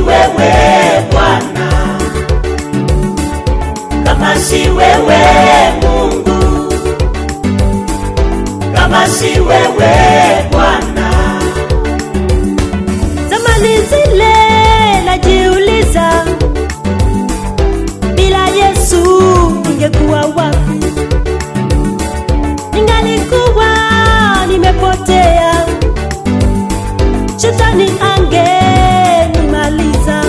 wewe Bwana, kama si wewe Mungu, kama si wewe Bwana, Zamani zile najiuliza, bila Yesu ningekuwa wapi? Ningalikuwa nimepotea, shetani angenimaliza.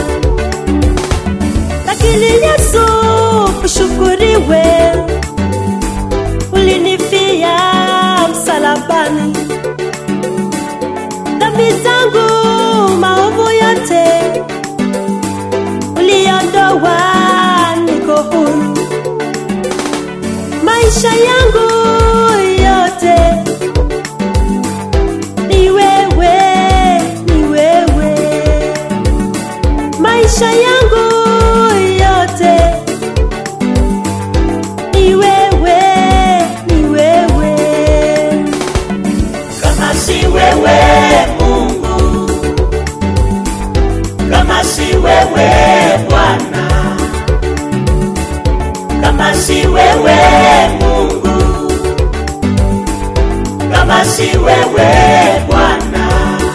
Lakini Yesu ushukuriwe, ulinifia msalabani dhambi zangu maovu yote uliondoa, niko huru. Maisha yangu yote ni wewe, ni wewe. Maisha yangu yote ni wewe, ni wewe. kama si wewe Mungu, kama si wewe Bwana, kama si wewe Mungu, kama si wewe Bwana,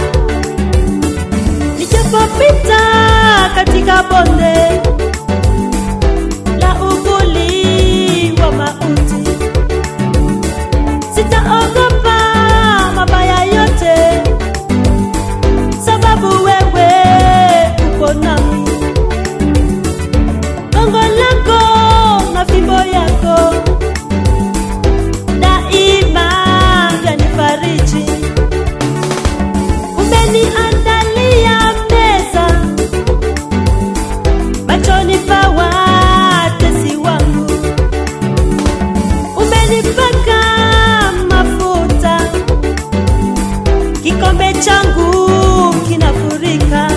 Nijapopita katika bonde la uvuli wa mauti, sitaogopa mabaya yote, sababu wewe uko nami. Gongo lako na fimbo yako daima yanifariji. Umeniandalia meza machoni pa watesi wangu, umenipaka mafuta, kikombe changu kinafurika.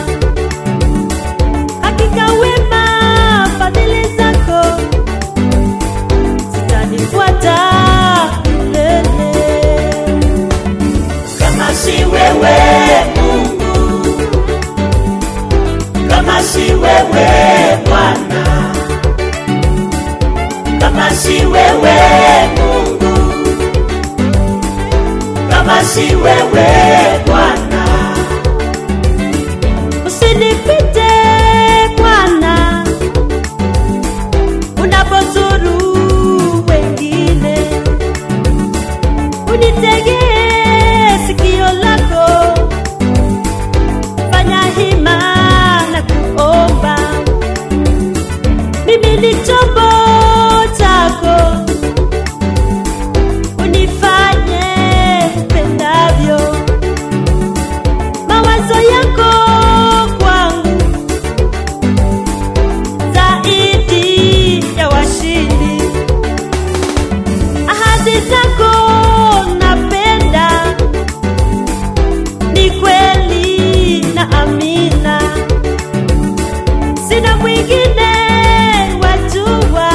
Hakika wema fadhili zako zitanifuata milele. kama si wewe Mungu, kama si wewe Bwana, kama si wewe Mungu, kama si wewe Bwana, Usinipite Bwana, unapozuru wengine, unitegee sikio lako, fanya hima na kuomba. Mimi ni chombo chako, unifanye upendavyo mawazo yako kwangu zaidi ya washindi, ahadi zako napenda, ni kweli na amina, sina mwingine wajua,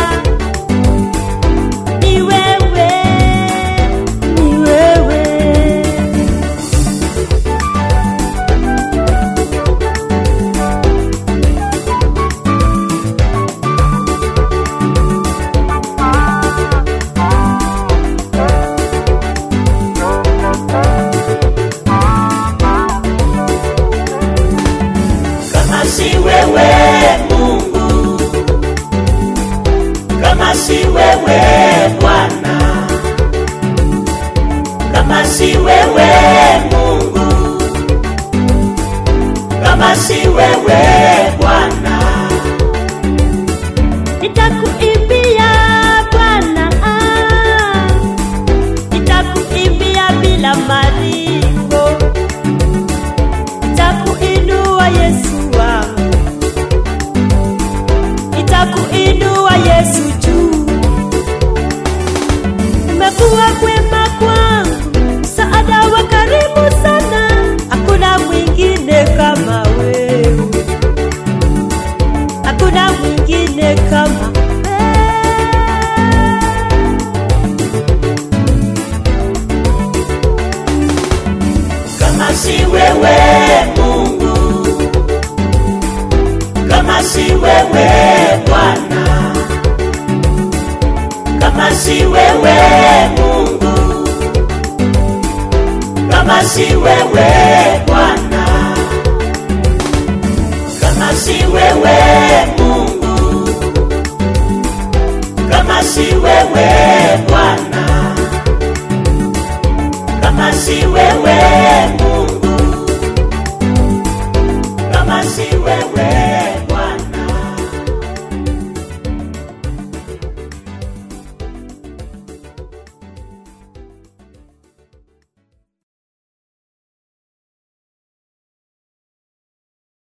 ni wewe, ni wewe. kama si wewe Mungu, kama si wewe Bwana, kama si wewe Mungu, kama si wewe Bwana, Nitakuimbia Bwana, ah, nitakuimbia bila malipo, nitakuinua Yesu wangu, nitakuinua Yesu juu. Umekuwa kwema kwangu, msaada wa karibu sana, hakuna mwingine kama wewe hakuna mwingine kama wewe. kama si wewe Mungu, si wewe Mungu, kama si wewe Bwana, kama si wewe Mungu, kama si wewe Bwana, kama si wewe Mungu.